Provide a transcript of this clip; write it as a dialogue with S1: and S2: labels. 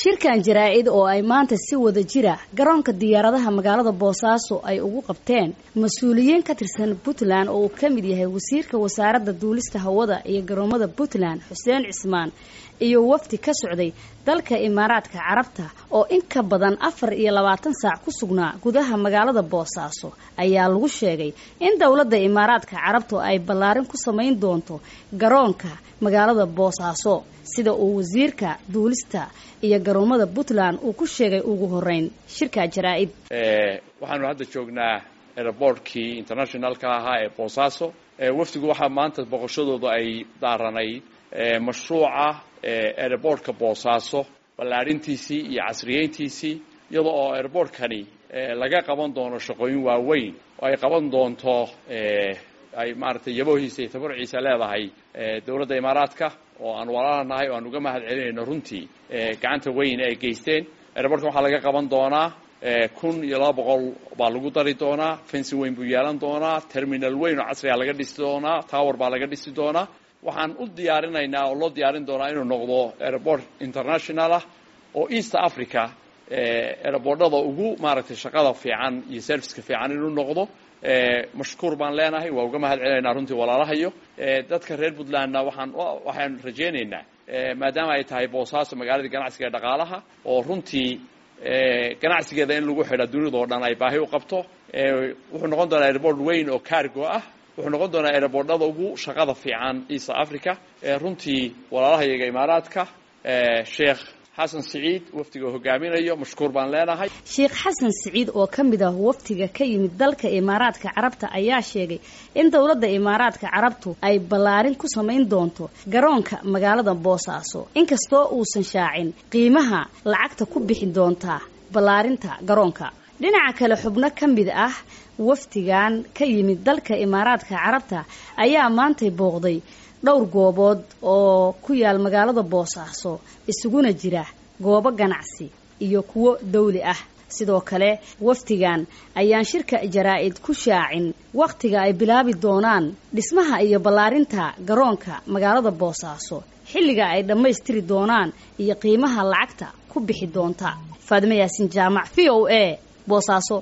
S1: shirkan jaraa-id oo ay maanta si wada jira garoonka diyaaradaha magaalada boosaaso ay ugu qabteen mas-uuliyiin ka tirsan puntland oo uu ka mid yahay wasiirka wasaaradda duulista hawada iyo garoomada puntland xuseen cismaan iyo wafdi ka socday dalka imaaraadka carabta oo in ka badan afar iyo labaatan saac ku sugnaa gudaha magaalada boosaaso ayaa lagu sheegay in dowladda imaaraadka carabtu ay ballaarin ku samayn doonto garoonka magaalada boosaaso sida uu wasiirka duulista iyo garoomada puntland uu ku sheegay ugu horeyn shirka jaraa-id
S2: waxaanu hadda joognaa airbortkii internationalka ahaa ee boosaaso wafdigu waxaa maanta boqoshadooda ay daaranayd mashruuca airbortka boosaaso ballaarintiisii iyo casriyeyntiisii iyada oo airbortkani laga qaban doono shaqooyin waaweyn oo ay qaban doonto ay maaragtay yabohiisa iyo tabarciisa leedahay dowladda imaaraadka oo aan walaalanahay oo aan uga mahad celinayno runtii gacanta weyn ay geysteen airbortka waxaa laga qaban doonaa kun iyo laba boqol baa lagu dari doonaa fensi weyn buu yeelan doonaa terminal weyn oo casriga laga dhisi doonaa tower baa laga dhisi doonaa waxaan u diyaarinaynaa oo loo diyaarin doonaa inuu noqdo airport international ah oo east africa airbortada ugu maaragtay shaqada fiican iyo serviceka fiican inuu noqdo mashkuur baan leenahay waa uga mahad celinaynaa runtii walaalahayo dadka reer puntlandna waxaan waxaan rajaynaynaa maadaama ay tahay boosaaso magaaladii ganacsiga ee dhaqaalaha oo runtii ganacsigeeda in lagu xidha dunida oo dhan ay baahi u qabto wuxuu noqon doonaa airport weyn oo cargo ah wuxuu noqon doonaa airbortada ugu shaqada fiican east africa runtii walaalahayaga imaaraadka sheekh xasan siciid wafdiga hogaaminayo mashkuur baan leenahay
S1: sheekh xasan siciid oo ka mid ah wafdiga ka yimid dalka imaaraadka carabta ayaa sheegay in dowladda imaaraadka carabtu ay ballaarin ku samayn doonto garoonka magaalada boosaaso inkastoo uusan shaacin qiimaha lacagta ku bixi doontaa ballaarinta garoonka dhinaca kale xubno ka mid ah wafdigan ka yimid dalka imaaraadka carabta ayaa maantay booqday dhowr goobood oo ku yaal magaalada boosaaso isuguna jira goobo ganacsi iyo kuwo dawli ah sidoo kale wafdigan ayaan shirka jaraa-id ku shaacin wakhtiga ay bilaabi doonaan dhismaha iyo ballaarinta garoonka magaalada boosaaso xilliga ay dhammaystiri doonaan iyo qiimaha lacagta ku bixi doonta faadime yaasin jaamac v o a boosaaso